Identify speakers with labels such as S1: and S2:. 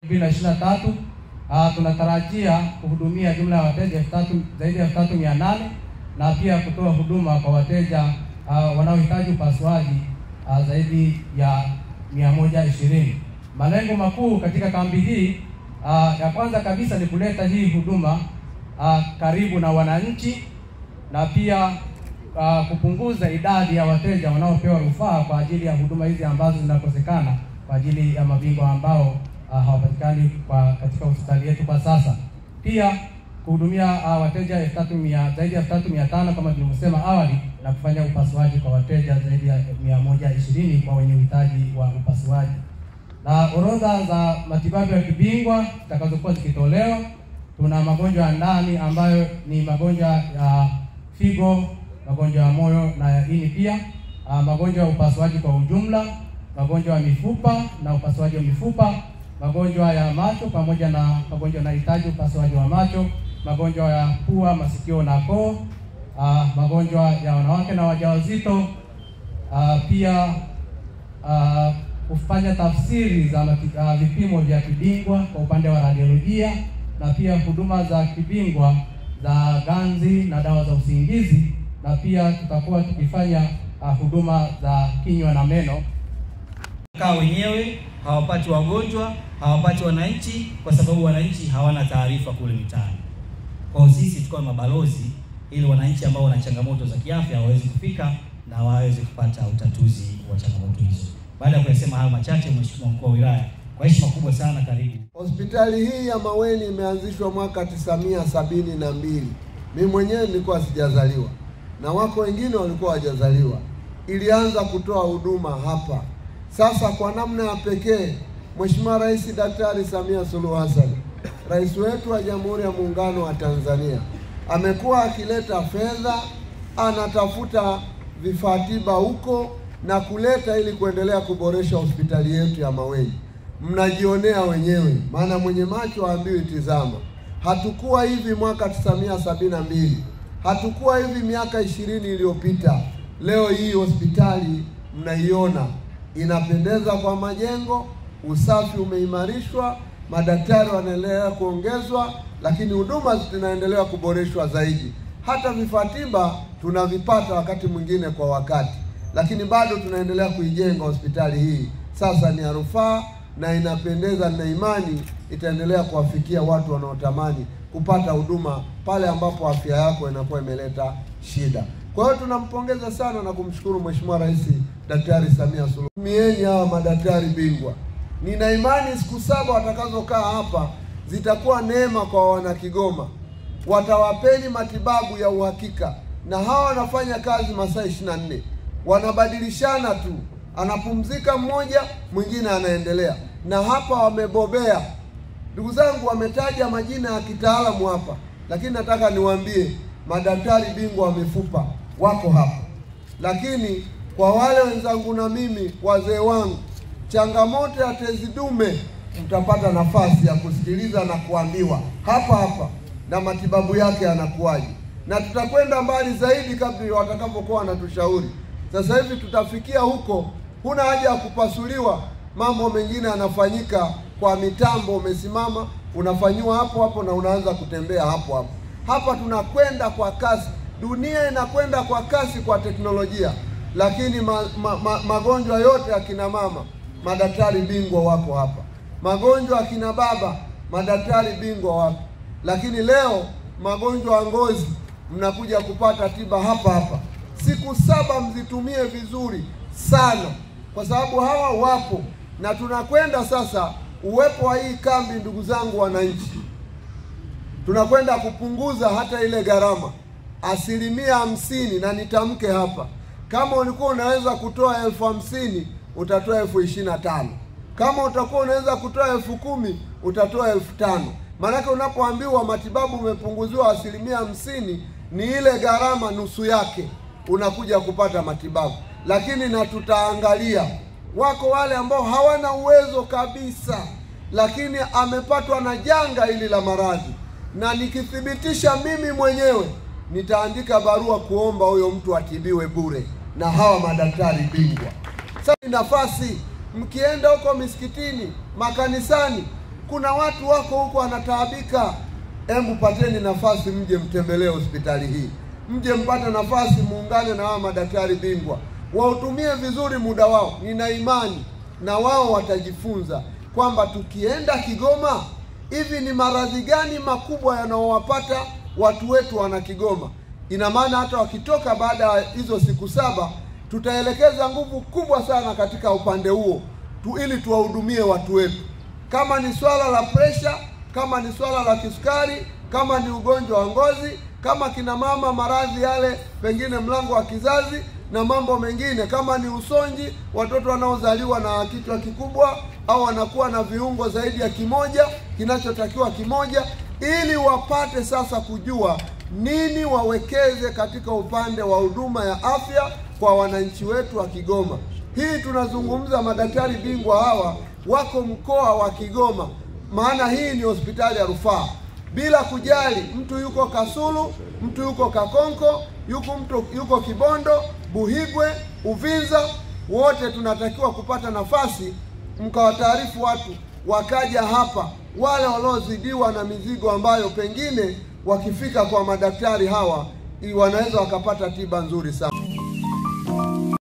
S1: 2023 uh, tunatarajia kuhudumia jumla ya wateja elfu tatu zaidi ya elfu tatu mia nane na pia kutoa huduma kwa wateja uh, wanaohitaji upasuaji uh, zaidi ya mia moja ishirini. Malengo makuu katika kambi hii uh, ya kwanza kabisa ni kuleta hii huduma uh, karibu na wananchi na pia uh, kupunguza idadi ya wateja wanaopewa rufaa kwa ajili ya huduma hizi ambazo zinakosekana kwa ajili ya mabingwa ambao uh, hawapatikani kwa katika hospitali yetu kwa sasa. Pia kuhudumia uh, wateja elfu tatu mia zaidi ya elfu tatu mia tano kama tulivyosema awali na kufanya upasuaji kwa wateja zaidi ya mia moja ishirini kwa wenye uhitaji wa upasuaji na orodha za matibabu ya kibingwa zitakazokuwa zikitolewa. Tuna magonjwa ya ndani ambayo ni magonjwa ya figo, magonjwa ya moyo na ya ini, pia uh, magonjwa ya upasuaji kwa ujumla, magonjwa ya mifupa na upasuaji wa mifupa, magonjwa ya macho pamoja na magonjwa yanahitaji upasuaji wa macho, magonjwa ya pua, masikio na koo, uh, magonjwa ya wanawake na wajawazito, uh, pia uh, kufanya tafsiri za mati- uh, vipimo vya kibingwa kwa upande wa radiolojia na pia huduma za kibingwa za ganzi na dawa za usingizi, na pia tutakuwa tukifanya uh, huduma za kinywa na meno.
S2: kaa wenyewe hawapati wagonjwa, hawapati wananchi, kwa sababu wananchi hawana taarifa kule mitaani. Kwa hiyo sisi tukawa mabalozi, ili wananchi ambao wana changamoto za kiafya waweze kufika na waweze kupata utatuzi wa changamoto hizo. Baada ya kuyasema hayo machache, Mheshimiwa mkuu wa wilaya, kwa heshima kubwa sana, karibu.
S3: Hospitali hii ya Maweni imeanzishwa mwaka tisamia sabini na mbili. Mimi mwenyewe nilikuwa sijazaliwa na wako wengine walikuwa hawajazaliwa. Ilianza kutoa huduma hapa. Sasa kwa namna ya pekee, Mheshimiwa Rais Daktari Samia Suluhu Hassan, rais wetu wa Jamhuri ya Muungano wa Tanzania, amekuwa akileta fedha, anatafuta vifaa tiba huko na kuleta ili kuendelea kuboresha hospitali yetu ya Maweni mnajionea wenyewe, maana mwenye macho haambiwi tizama. Hatukuwa hivi mwaka 1972, hatukuwa hivi miaka ishirini iliyopita. Leo hii hospitali mnaiona inapendeza kwa majengo, usafi umeimarishwa, madaktari wanaendelea kuongezwa, lakini huduma zinaendelea kuboreshwa zaidi. Hata vifaa tiba tunavipata wakati mwingine kwa wakati, lakini bado tunaendelea kuijenga hospitali hii. Sasa ni ya rufaa na inapendeza na imani itaendelea kuwafikia watu wanaotamani kupata huduma pale ambapo afya yako inakuwa imeleta shida. Kwa hiyo tunampongeza sana na kumshukuru Mheshimiwa Rais Daktari Samia Suluhu. Tumieni hawa madaktari bingwa. Nina imani siku saba watakazokaa hapa zitakuwa neema kwa wana Kigoma, watawapeni matibabu ya uhakika, na hawa wanafanya kazi masaa 24 wanabadilishana tu anapumzika mmoja, mwingine anaendelea, na hapa wamebobea. Ndugu zangu, wametaja majina ya kitaalamu hapa, lakini nataka niwaambie madaktari bingwa wa mifupa wako hapa. Lakini kwa wale wenzangu na mimi wazee wangu, changamoto ya tezi dume, mtapata nafasi ya kusikiliza na kuambiwa hapa hapa na matibabu yake yanakuwaje, na tutakwenda mbali zaidi kadri watakapokuwa wanatushauri. Sasa hivi tutafikia huko, huna haja ya kupasuliwa. Mambo mengine yanafanyika kwa mitambo, umesimama unafanyiwa hapo hapo na unaanza kutembea hapo hapo. Hapa tunakwenda kwa kasi, dunia inakwenda kwa kasi kwa teknolojia, lakini ma, ma, ma, magonjwa yote ya kina mama madaktari bingwa wako hapa, magonjwa ya kina baba madaktari bingwa wako, lakini leo magonjwa ya ngozi mnakuja kupata tiba hapa hapa. Siku saba mzitumie vizuri sana, kwa sababu hawa wapo na tunakwenda sasa. Uwepo wa hii kambi, ndugu zangu wananchi, tunakwenda kupunguza hata ile gharama asilimia hamsini, na nitamke hapa, kama ulikuwa unaweza kutoa elfu hamsini utatoa elfu ishirini na tano kama utakuwa unaweza kutoa elfu kumi utatoa elfu tano Maanake unapoambiwa matibabu umepunguziwa asilimia hamsini, ni ile gharama nusu yake unakuja kupata matibabu. Lakini na tutaangalia, wako wale ambao hawana uwezo kabisa, lakini amepatwa na janga hili la maradhi, na nikithibitisha mimi mwenyewe nitaandika barua kuomba huyo mtu atibiwe bure na hawa madaktari bingwa. Sasa ni nafasi, mkienda huko misikitini, makanisani, Kuna watu wako huko wanataabika. Hebu pateni nafasi, mje mtembelee hospitali hii, mje mpate nafasi, muungane na hawa madaktari bingwa, wautumie vizuri muda wao. Nina imani na wao watajifunza kwamba tukienda Kigoma, hivi ni maradhi gani makubwa yanaowapata watu wetu wana Kigoma. Ina maana hata wakitoka baada ya hizo siku saba, tutaelekeza nguvu kubwa sana katika upande huo tu, ili tuwahudumie watu wetu. Kama ni swala la presha, kama ni swala la kisukari, kama ni ugonjwa wa ngozi, kama kina mama maradhi yale pengine mlango wa kizazi na mambo mengine, kama ni usonji, watoto wanaozaliwa na kichwa kikubwa au wanakuwa na viungo zaidi ya kimoja, kinachotakiwa kimoja, ili wapate sasa kujua nini wawekeze katika upande wa huduma ya afya kwa wananchi wetu wa Kigoma. Hii tunazungumza madaktari bingwa hawa wako mkoa wa Kigoma, maana hii ni hospitali ya rufaa, bila kujali mtu yuko Kasulu, mtu yuko Kakonko, yuko mtu yuko Kibondo, Buhigwe, Uvinza, wote tunatakiwa kupata nafasi, mkawataarifu watu wakaja hapa, wale waliozidiwa na mizigo ambayo pengine wakifika kwa madaktari hawa wanaweza wakapata tiba nzuri sana.